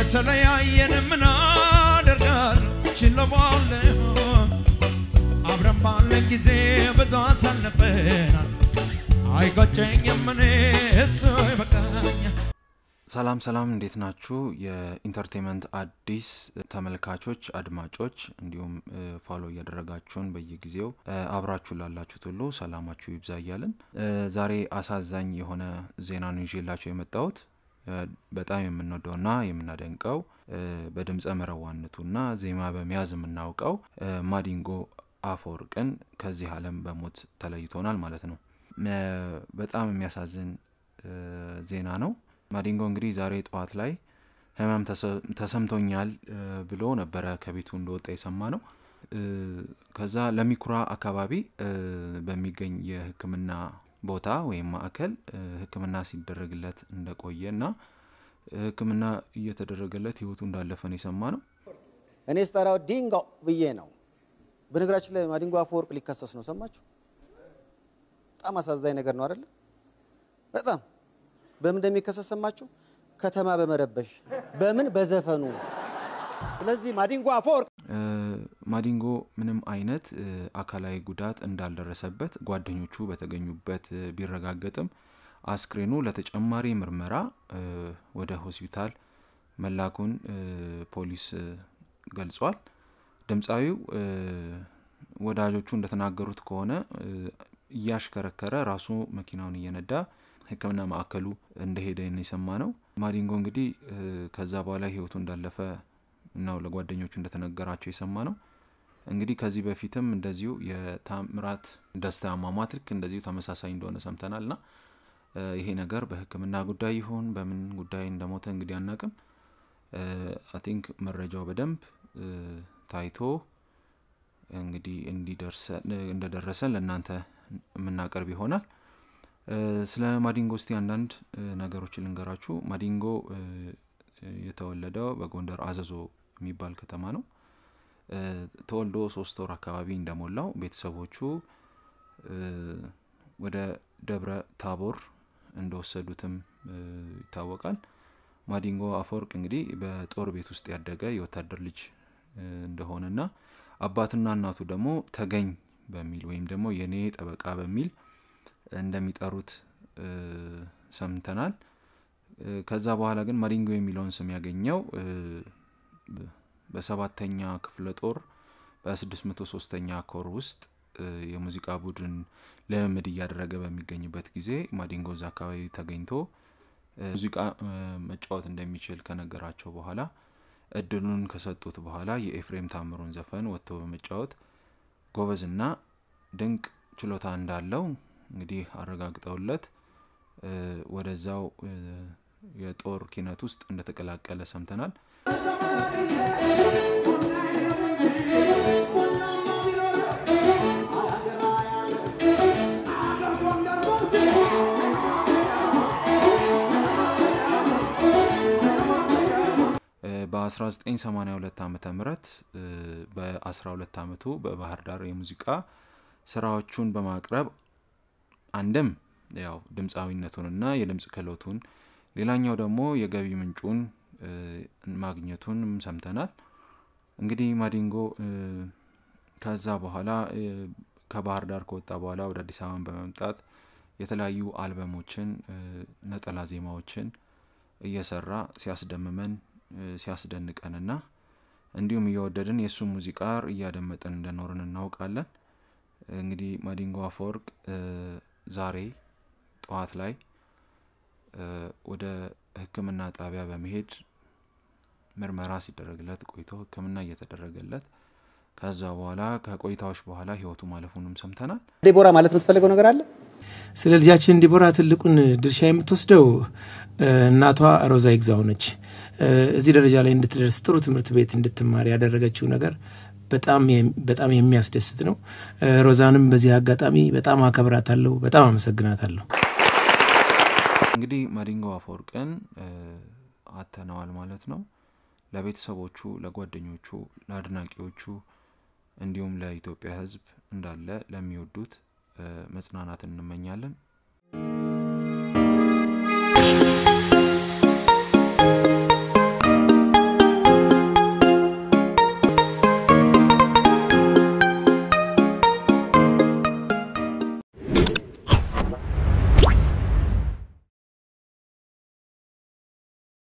ከተለያየን ምን አደርጋለሁ ችለዋለሁ አብረን ባለን ጊዜ ብዙ አሳልፈናል አይቆጨኝም እኔ እሱ ይበቃኛል ሰላም ሰላም፣ እንዴት ናችሁ? የኢንተርቴንመንት አዲስ ተመልካቾች፣ አድማጮች እንዲሁም ፋሎ እያደረጋችሁን በየጊዜው አብራችሁ ላላችሁት ሁሉ ሰላማችሁ ይብዛ እያልን ዛሬ አሳዛኝ የሆነ ዜና ነው ይዤላችሁ የመጣሁት። በጣም የምንወደውና የምናደንቀው በድምፀ መረዋነቱና ዜማ በመያዝ የምናውቀው ማዲንጎ አፈወርቅን ከዚህ ዓለም በሞት ተለይቶናል ማለት ነው። በጣም የሚያሳዝን ዜና ነው። ማዲንጎ እንግዲህ ዛሬ ጠዋት ላይ ህመም ተሰምቶኛል ብሎ ነበረ ከቤቱ እንደወጣ የሰማ ነው። ከዛ ለሚኩራ አካባቢ በሚገኝ የሕክምና ቦታ ወይም ማዕከል ሕክምና ሲደረግለት እንደቆየ እና ሕክምና እየተደረገለት ህይወቱ እንዳለፈ ነው የሰማ ነው። እኔ ስጠራው ዲንጎ ብዬ ነው። በነገራችን ላይ ማዲንጎ አፈወርቅ ሊከሰስ ነው። ሰማችሁ? በጣም አሳዛኝ ነገር ነው አይደለ? በጣም በምን እንደሚከሰስ ሰማችሁ? ከተማ በመረበሽ በምን በዘፈኑ። ስለዚህ ማዲንጎ አፈወርቅ ማዲንጎ ምንም አይነት አካላዊ ጉዳት እንዳልደረሰበት ጓደኞቹ በተገኙበት ቢረጋገጥም አስክሬኑ ለተጨማሪ ምርመራ ወደ ሆስፒታል መላኩን ፖሊስ ገልጿል። ድምፃዊው ወዳጆቹ እንደተናገሩት ከሆነ እያሽከረከረ ራሱ መኪናውን እየነዳ ሕክምና ማዕከሉ እንደሄደ የሰማ ነው። ማዲንጎ እንግዲህ ከዛ በኋላ ህይወቱ እንዳለፈ ነው ለጓደኞቹ እንደተነገራቸው የሰማ ነው። እንግዲህ ከዚህ በፊትም እንደዚሁ የታምራት ደስታ አሟሟት ልክ እንደዚሁ ተመሳሳይ እንደሆነ ሰምተናል እና ይሄ ነገር በሕክምና ጉዳይ ይሁን በምን ጉዳይ እንደሞተ እንግዲህ አናቅም። አይ ቲንክ መረጃው በደንብ ታይቶ እንግዲህ እንደደረሰን ለእናንተ የምናቀርብ ይሆናል። ስለ ማዲንጎ እስቲ አንዳንድ ነገሮችን ልንገራችሁ። ማዲንጎ የተወለደው በጎንደር አዘዞ የሚባል ከተማ ነው። ተወልዶ ሶስት ወር አካባቢ እንደሞላው ቤተሰቦቹ ወደ ደብረ ታቦር እንደወሰዱትም ይታወቃል። ማዲንጎ አፈወርቅ እንግዲህ በጦር ቤት ውስጥ ያደገ የወታደር ልጅ እንደሆነና አባትና እናቱ ደግሞ ተገኝ በሚል ወይም ደግሞ የኔ ጠበቃ በሚል እንደሚጠሩት ሰምተናል። ከዛ በኋላ ግን ማዲንጎ የሚለውን ስም ያገኘው በሰባተኛ ክፍለ ጦር በስድስት መቶ ሶስተኛ ኮር ውስጥ የሙዚቃ ቡድን ልምምድ እያደረገ በሚገኝበት ጊዜ ማዲንጎ እዛ አካባቢ ተገኝቶ ሙዚቃ መጫወት እንደሚችል ከነገራቸው በኋላ እድሉን ከሰጡት በኋላ የኤፍሬም ታምሩን ዘፈን ወጥቶ በመጫወት ጎበዝና ድንቅ ችሎታ እንዳለው እንግዲህ አረጋግጠውለት ወደዛው የጦር ኪነት ውስጥ እንደተቀላቀለ ሰምተናል። በ1982 ዓመተ ምህረት በ12 ዓመቱ በባህር ዳር የሙዚቃ ስራዎቹን በማቅረብ አንድም ያው ድምፃዊነቱንና የድምፅ ክህሎቱን ሌላኛው ደግሞ የገቢ ምንጩን ማግኘቱን ሰምተናል። እንግዲህ ማዲንጎ ከዛ በኋላ ከባህር ዳር ከወጣ በኋላ ወደ አዲስ አበባን በመምጣት የተለያዩ አልበሞችን፣ ነጠላ ዜማዎችን እየሰራ ሲያስደምመን ሲያስደንቀንና እንዲሁም እየወደድን የእሱ ሙዚቃ እያደመጥን እንደኖርን እናውቃለን። እንግዲህ ማዲንጎ አፈወርቅ ዛሬ ጠዋት ላይ ወደ ሕክምና ጣቢያ በመሄድ ምርመራ ሲደረግለት ቆይቶ ሕክምና እየተደረገለት ከዛ በኋላ ከቆይታዎች በኋላ ህይወቱ ማለፉንም ሰምተናል። ዴቦራ ማለት የምትፈልገው ነገር አለ? ስለ ልጃችን ዲቦራ ትልቁን ድርሻ የምትወስደው እናቷ ሮዛ ይግዛው ነች። እዚህ ደረጃ ላይ እንድትደርስ ጥሩ ትምህርት ቤት እንድትማር ያደረገችው ነገር በጣም የሚያስደስት ነው። ሮዛንም በዚህ አጋጣሚ በጣም አከብራታለሁ፣ በጣም አመሰግናታለሁ። እንግዲህ ማዲንጎ አፈወርቅን አተነዋል ማለት ነው። ለቤተሰቦቹ፣ ለጓደኞቹ፣ ለአድናቂዎቹ እንዲሁም ለኢትዮጵያ ሕዝብ እንዳለ ለሚወዱት መጽናናትን እንመኛለን።